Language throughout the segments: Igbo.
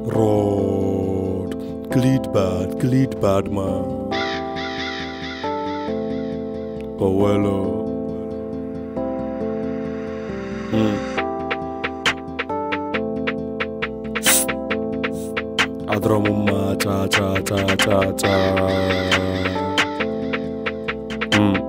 Rod, Gleed bad, Gleed bad man. Oh well, oh. Mm. Adọrọ m mma cha cha cha cha cha. Mm.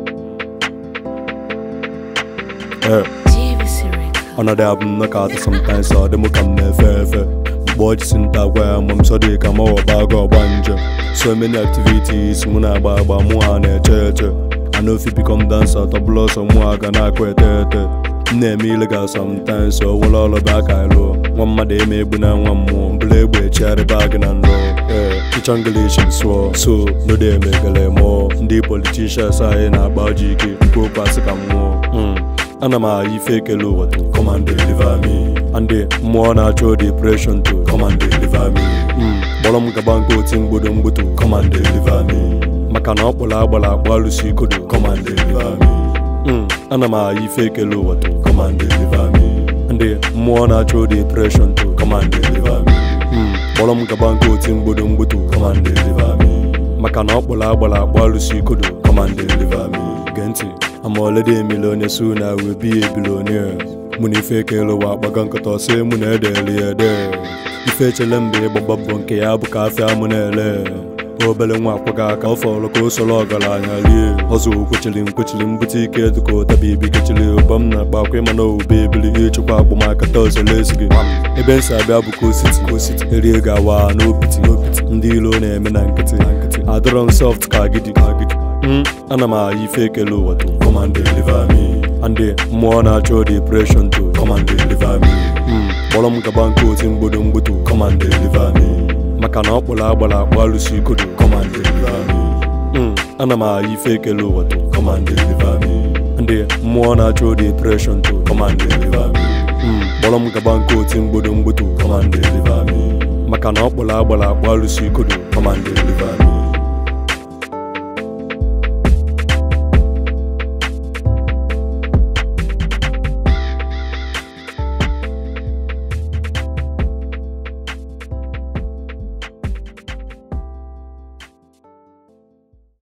Eh. Another album knock out sometimes so dị mụ ka m na-efe efe mgbe ọ jisi nta gwa ya ma m sọ dị ka ma ọba aga ọgba nje so many activities mụ na-agba agba mụ ha na-eche eche I no fit become dancer tọbụla ọsọ mụ ha ga na-akụ ete ete m na-eme illegal sometimes so nwere ọrụ bụ aka ịlụ nwa mmadụ eme egbu na nwa mmụọ mbụla egbe echigharị bag na nrọ ee ịchọ English sụọ so no dey emegele mụọ ndị politicians anyị na-agba ọjị ike nke okwu asị ka mmụọ Mm. ana m agha ife ekele ụwa to come and deliver me and mmụọ na-achọ depression to come and deliver me Mm, kpọrọ m gaba nke oti mgbodo mgboto come and deliver me maka na ọ kpọrọ agbara agba alụsi ikodo come and deliver me Mm, ana m agha ife ekele ụwa to come and deliver me and mmụọ na-achọ depression to come and deliver me Mm, kpọrọ m gaba nke oti mgbodo mgboto come and deliver me maka na ọ kpọrọ agbara agba alụsi ikodo come and deliver me gee ntị I'm already a millionaire soon I will be a billionaire mụ na ife ekele ụwa akpaga nkata ọsị mụ na edeli ede ife echele mgbe ịgbagba bụ nke ya bụ ka afịa mụ na-ele obere nwa akwaga aka ọ fọrọ ka o soro ọgaranya rie ọzọ kwechiri m kwechiri m bute ike dịka ụtabi ibi kechiri ụba m na-akpa akwa ịma na owube ebili ịchịkwa agbamaka tọzele ezighi ebe nsi abịa bụ kositi kositi erie ga-awa n'opiti n'opiti ndị ilo na-eme na nkịtị na nkịtị adọrọ m soft ka agidi ka agidi Mm, ana m agha ife ekele ụwa to come and deliver me and mmụọ na-achọ depression to come and deliver me Mm, kpọrọ m gaba nke oti mgbodo mgboto come and deliver me maka na ọ kpọrọ agbara akpa alụsi ikodo come and deliver me Mm, ana m agha ife ekele ụwa to come and deliver me and mmụọ na-achọ depression to come and deliver me Mm, kpọrọ m gaba nke oti mgbodo mgboto come and deliver me maka na ọ kpọrọ agbara akpa alụsi ikodo come and deliver me